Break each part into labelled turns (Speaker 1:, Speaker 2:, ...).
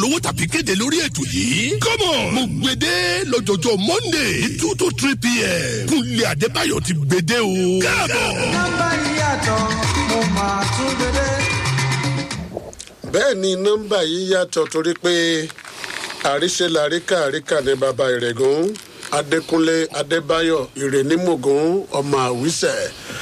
Speaker 1: polówó tàbí kéde lórí ètò yìí. come on mo gbede lọ́jọ́jọ́ monday ní two to three pm. kúnlẹ̀ adébáyọ̀ ti gbede o. káàbọ̀.
Speaker 2: nọ́mbà yìí yàtọ̀ mo máa tún gbédé.
Speaker 3: bẹ́ẹ̀ ni nọ́mbà yìí yàtọ̀ torí pé àríṣe làríkà àríkà ní baba ìrẹ̀gùn adékúnlé adébáyọ̀ ìrẹ̀nímọ̀gùn ọmọ àwísẹ̀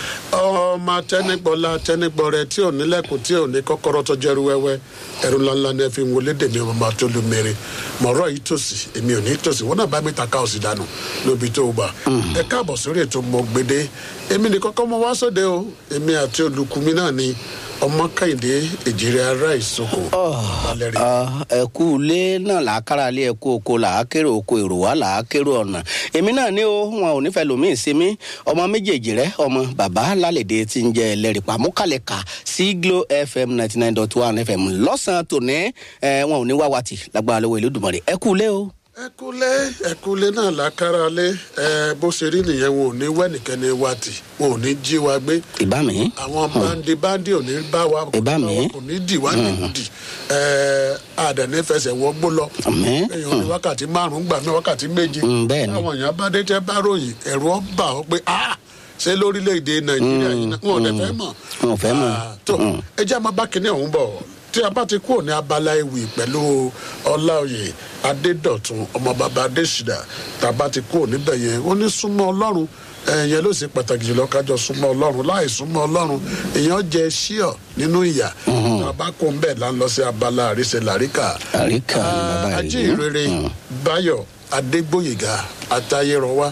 Speaker 3: ọmọ tẹnigbọlá tẹnigbọrẹ tí ò nílẹ̀kùn tí ò ní kọ́kọ́rọ́ tó jẹ́rú wẹ́wẹ́ ẹ̀rù ńláńlá ni ẹ fi ń wọlé dèmi ọmọ máa tó lu mèrè mọ̀rọ̀ yìí tòsí èmi ò ní tòsí wọn náà bá mi ta káòsì dànù lóbi tó gbà ẹ káàbọ̀ sórí ètò mọ̀gbẹ́dẹ́ èmi ní kọ́kọ́ mọ wá sóde o èmi àti olùkùnmi náà ni ọmọ kẹ́hìndé èjìrè ará ìsoko balẹ̀ rẹ̀.
Speaker 4: ẹ kú ilé náà làákàrà lé ẹ kú oko làákèrè oko èrò wá làákèrè ọ̀nà èmi náà ní o wọn ò nífẹ̀ẹ́ lòmíì sí mi ọmọ méjèèjì rẹ ọmọ bàbá lálẹ́dẹ̀ tí ń jẹ ẹlẹ́rìí pàmùkàlẹ̀ kà sí glo fm ninety nine dot one fm lọ́sàn-án tòní ẹ wọn ò ní wá wàtì lágbára lọ́wọ́ ìlú dùmọ̀rẹ́ ẹ kú ilé o.
Speaker 3: ẹkúlé ẹkúlé náà lákàrà lé ẹ bó ṣe rí nìyẹn wọn ò ní wẹ́nìkẹ́ni wa tì wọn ò ní jí wa gbé
Speaker 4: ìbá mi
Speaker 3: àwọn bandi bandi ò ní bá wa
Speaker 4: Ìbá mi.
Speaker 3: kò ní dì wá nídìí ẹ àdàní fẹsẹ̀ wọ́gbó lọ
Speaker 4: Àmín.
Speaker 3: èèyàn ní wákàtí márùn-ún gbà mí wákàtí méje
Speaker 4: Mm, bẹ́ẹ̀ ni.
Speaker 3: àwọn èèyàn bá dé tẹ́ bá ròyìn ẹ̀rù ọ bà ọ́ pé ah ṣé lórílẹ̀‐èdè nàìjíríà yìí náà wọn ò dẹ̀ fẹ́ mọ̀
Speaker 4: Wọn ò fẹ́ mọ̀.
Speaker 3: Ah, tó ẹ jẹ́ àmọ́ bá kinní ọ̀hún bọ̀ tí a bá ti kúrò ní abala ewì pẹ̀lú ọláòyè adédọ̀tun ọmọ bàbá adésìdá tá a bá ti kúrò níbẹ̀ yẹn ó ní súnmọ́ ọlọ́run ẹ̀yẹn ló sì pàtàkì jùlọ kájọ súnmọ́ ọlọ́run láì súnmọ́ ọlọ́run èèyàn jẹ ṣíọ̀ nínú ìyà tá a bá kó ń bẹ̀ là ń lọ sí abala àríṣe làríkà
Speaker 4: Àríkà ni bàbá rẹ̀
Speaker 3: ajé
Speaker 4: yìí.
Speaker 3: ìrere báyọ̀ adégbòyègà àtayérọwá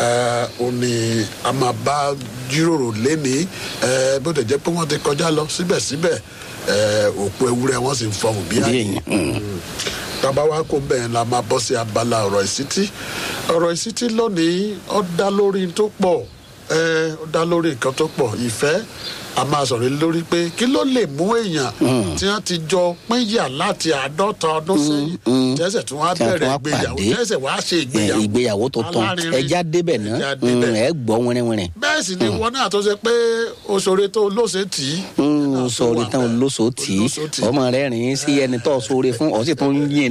Speaker 3: ó ní a máa bá jíròrò lénìí eh, bó tẹ̀ jẹ́ pé wọ́n ti kọjá lọ síbẹ̀síbẹ̀ eh, òpó ewúrẹ́ wọ́n sì ń fọhùn bí
Speaker 4: bí
Speaker 3: àyè
Speaker 4: èyàn
Speaker 3: tábà wá kó bẹ́ẹ̀ la máa bọ́ sí abala ọ̀rọ̀ ìsítí ọ̀rọ̀ ìsítí lónìí ó dá lórí tó pọ̀ ẹ ó dá lórí nǹkan tó pọ̀ ìfẹ́ a máa sọ̀rọ̀ lórí pé kí ló lè mú èèyàn tí wọ́n ti jọ pínyà láti àádọ́ta ọdún sẹ́yìn tẹ́sẹ̀ tí wọ́n á
Speaker 4: Tí wọ́n
Speaker 3: bẹ̀rẹ̀
Speaker 4: wá
Speaker 3: ìgbéyàwó
Speaker 4: pàdé.
Speaker 3: tẹ́sẹ̀ wá ṣe
Speaker 4: ẹ,
Speaker 3: ìgbéyàwó
Speaker 4: ìgbéyàwó tuntun
Speaker 3: alárinrin.
Speaker 4: ẹja débẹ̀ náà
Speaker 3: Ẹja débẹ̀.
Speaker 4: ẹ gbọ́ wẹ́rẹ́wẹ́rẹ́
Speaker 3: bẹ́ẹ̀ sì ni wọn náà tó ṣe pé oṣoore tó lóṣè tì í.
Speaker 4: sọ̀rọ̀ tán olóṣòó tì í
Speaker 3: Olóṣòó tì í.
Speaker 4: ọmọ rẹ̀ rìn sí ẹni tó sóore fún ọ sì tún yín